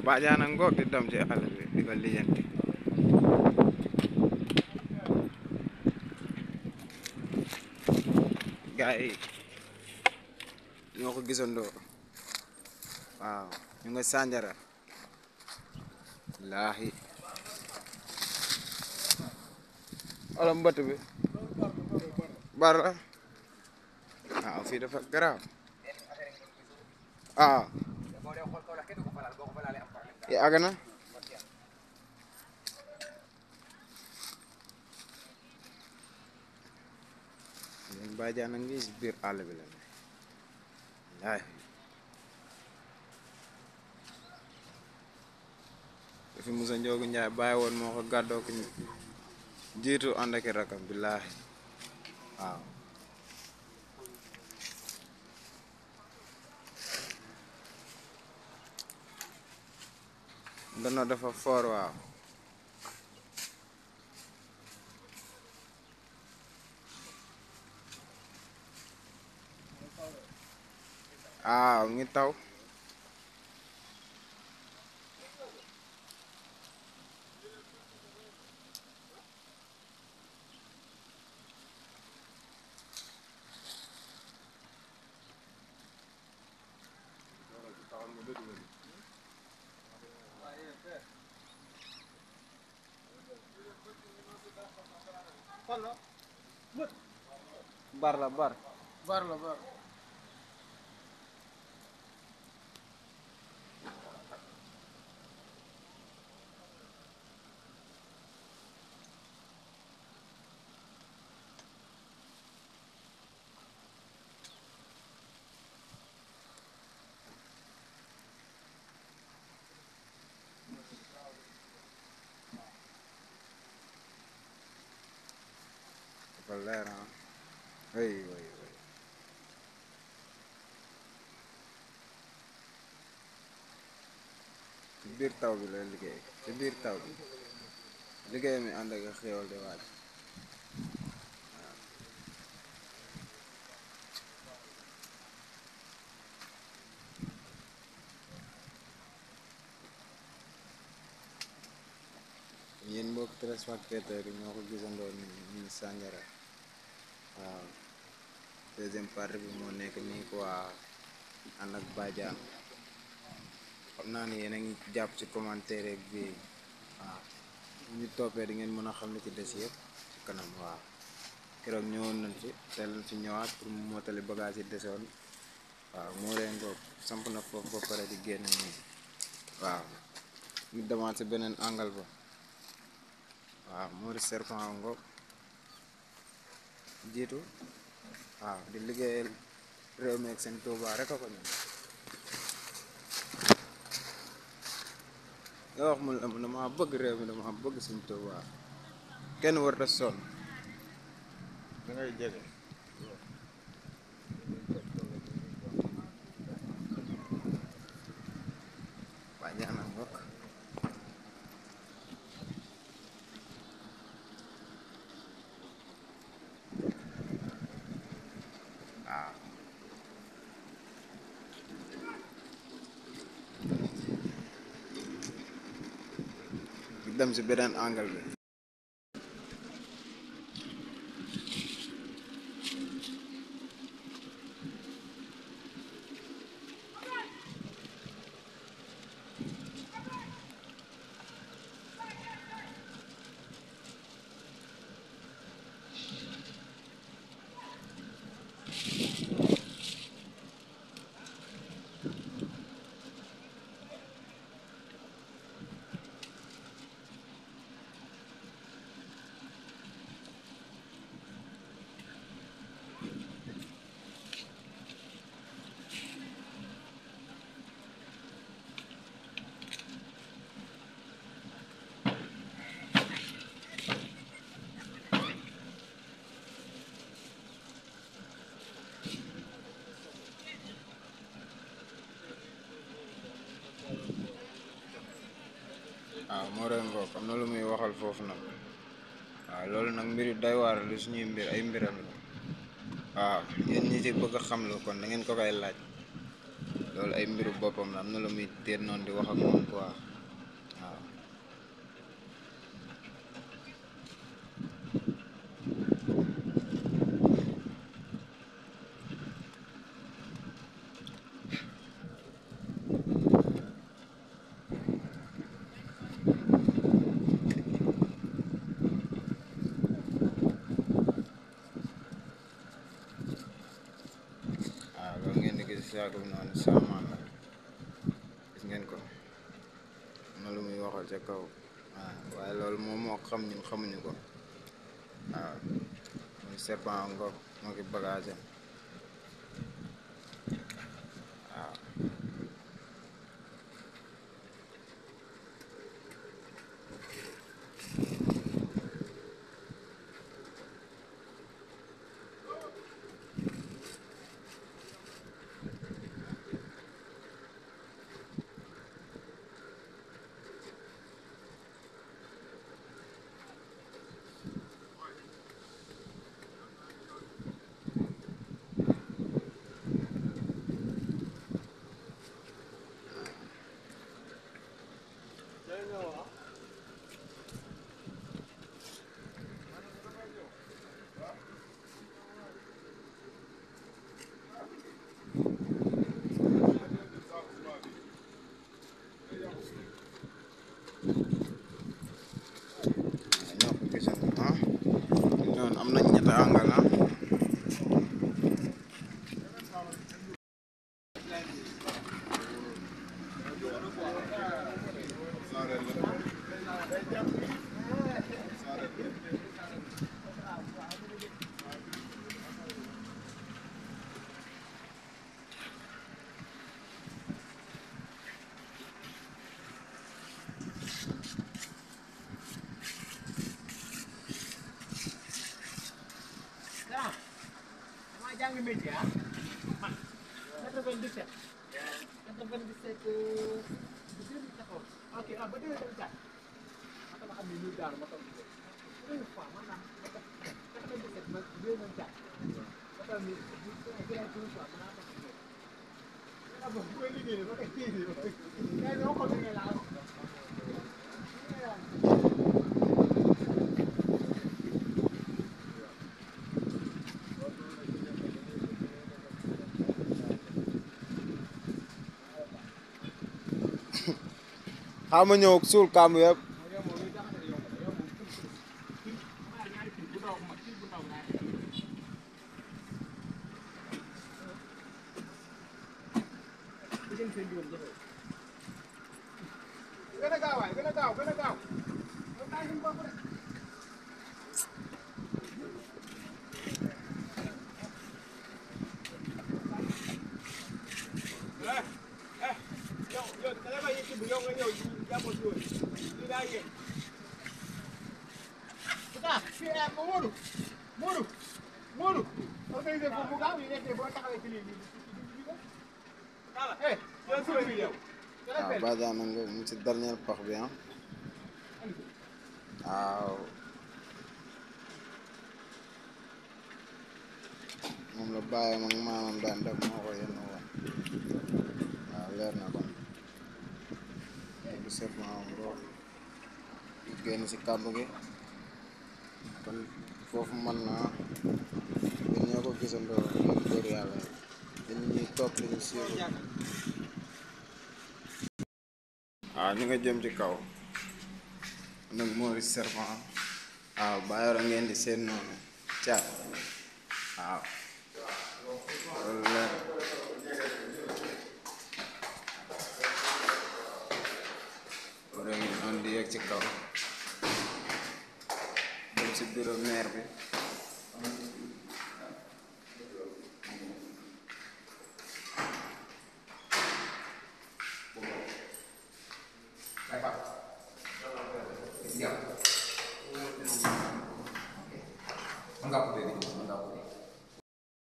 baajaana ngoog di dem ci àll bi di ko lijjanti gaa yi ñoo ko gisandoo waaw ñu nga sànjara laahi wala mbëtt bi bar la waaw fii dafa garaaw ah yi àgg na ñun bàjjaan a ngi si biir àll bi la ne laay fi Musa Njoogu Njaay bàyyi woon moo ko gàddoo ko jiitu ànd ak i rakam billaahi waaw ndono dafa foor waaw waaw ngi taw bar la bar bar la bar dafa leer ah way way way ci biir taw bi la liggéey ci biir taw bi liggéey mi ànd ak xéewal di waaj yéen mbokk téléspectateurs yi ñoo ko gisandoo ni ñu sànjara waaw deuxième partie bi moo nekk nii quoi ànd ak bàjjaan xam naa ni yéen a ngi jàpp ci commentaire rek bi waaw bu ñu toppee di ngeen mën a xam ne ci des yëpp ci kanam waaw keroog ñëwoon nañ ci te lañ ci ñëwaat pour mu mottali bagage yi desoon waaw moo leen ko samp na foofu ba pare di génn nii waaw ñu demaat si beneen angle ba waaw moo di serpent ngoog jiitu waaw di liggéeyal réew mi ak seen Tuuba rek a ko ñun nga wax mu la dama bëgg réew mi dama bëgg seen Tuuba kenn warta sonn da ngay jege waa ñaanal mbokk waaw ñu dem si beneen angle bi waaw moo doon ngoog am na lu muy waxal foofu nag waaw loolu nag mbiri doy waar lu suñuy mbir ay mbiram la waaw yéen ñi ci bëgg a xam lu kon da ngeen ko koy laaj loolu ay mbiru boppam la am na lu muy téen noonu di wax ak moom quoi waaw waaw loolu ngeen di gis saako bi noonu saamaan la gis ngeen ko am na lu muy waxal ca kaw waaw waaye loolu moom moo ko xam ñun xamuñu ko waaw muy serpent ngoog moo ki bagage am waaw ñoo ko gisoon ah noonu am nañ ñetti angal ah ah damaa jàng métier ah man 97 97 2014 ok ah ba 2004 ma dama xam ne ñu daal ma toog ci première fois maanaam ma def 97 ba 2004 ma toog ni bu gën a première fois ma naa toog ci ah bon bu koy liggéey ba koy liggéey ba koy mais dama ko liggéey laa xaaral ma ñëw suul kàmb yëpp gën a gaaw waay gën a gaaw gën a gaaw yow yow da ngay bàyyi bu yow nga ñëw jàppoo si woon lii daa yéeg. ah fii eh ma Modou Modou Modou organisé ko bu gaaw yi nekkee boo taxawee ci lii lii voilà eh yow suba bi yow. waaw badiane nga mu ci dernier pax bi ah waaw moom la bàyyam ak maamam daan def moo ko yenn woon waaw leer na kon du sef maamam boo génn si kàmb gi kon foofu mën naa ñun ñoo ko gisandoo ngeen góor yàlla yi dañ ñuy topp ñu siiru waaw ñu nga jëm ci kaw nag Maurice Serpent waaw Bayoro ngeen di seen noonu caat waaw loolu leer wara ngi noonu di yegg ci kaw dem si bureau maire bi